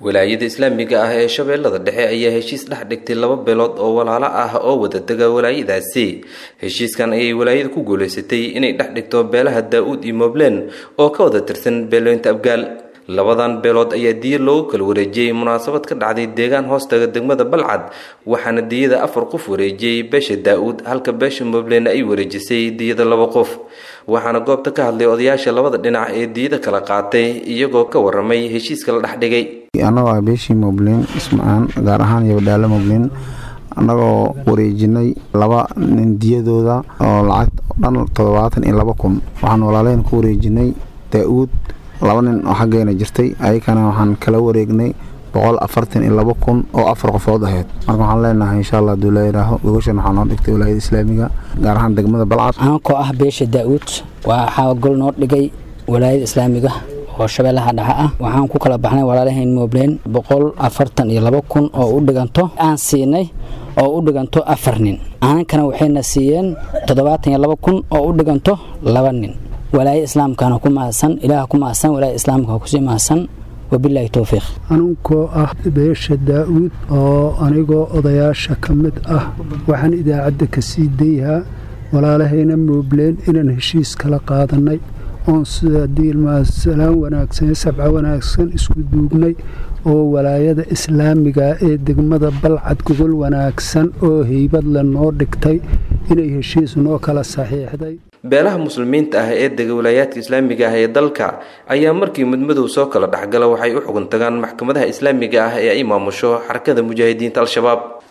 walaayada islaamiga ah ee shabeellada dhexe ayaa heshiis dhex dhigtay laba beelood oo walaalo ah oo wada dega walaayadaasi heshiiskan ayay walaayada ku guulaysatay inay dhex dhigto beelaha daa-uud iyo moblen oo ka wada tirsan beelooyinta abgaal labadan beelood ayaa diya loogu kala wareejiyey munaasabad ka dhacday deegaan hoostaga degmada balcad waxaana diyada afar qof wareejiyey beesha daa-uud halka beesha moblen ay wareejisay diyada laba qof waxaana goobta ka hadlay odayaasha labada dhinac ee diyada kala qaatay iyagoo ka waramay heshiiska la dhex dhigay annagoo ah beeshii moblin ismacaan gaar ahaan yabadhaalo moblin annagoo wareejinay laba nin diyadooda oo lacag dhan toddobaatan iyo laba kun waxaan walaalaheen ku wareejinay daa-uud laba nin oo xaggeena jirtay ayakana waxaan kala wareegnay boqol afartan iyo laba kun oo afar qofood ahayd marka waxaan leenahay insha allah haduu la yidhaaho gogoshan waxaa noo dhigtay walaayada islaamiga gaar ahaan degmada balcad aankoo ah beesha daa-uud waxaa gol noo dhigay walaayada islaamiga oo shabeellaha dhexe ah waxaan ku kala baxnay walaalahayn moblen boqol afartan iyo laba kun oo u dhiganto aan siinay oo u dhiganto afar nin aankana waxayna siiyeen toddobaatan iyo laba kun oo u dhiganto laba nin walaayada islaamkana ku mahadsan ilaah ku mahadsan walaayada islaamka kusii mahadsan wabilaahi towfiiq anunkoo ah beesha daa-uud oo anigoo odayaasha ka mid ah waxaan idaacadda ka sii dayhaa walaalahayna moobleen inaan heshiis kala qaadanay oon sida diilmasalaan wanaagsan sabca wanaagsan isku duugnay oo walaayada islaamiga ee degmada balcad gogol wanaagsan oo heybad le noo dhigtay inay heshiis noo kala saxiixday beelaha muslimiinta ah ee dega walaayaadka islaamiga ah ee dalka ayaa markii mudmadow soo kala dhexgala waxay u xugun tagaan maxkamadaha islaamiga ah ee ay maamusho xarakada mujaahidiinta al-shabaab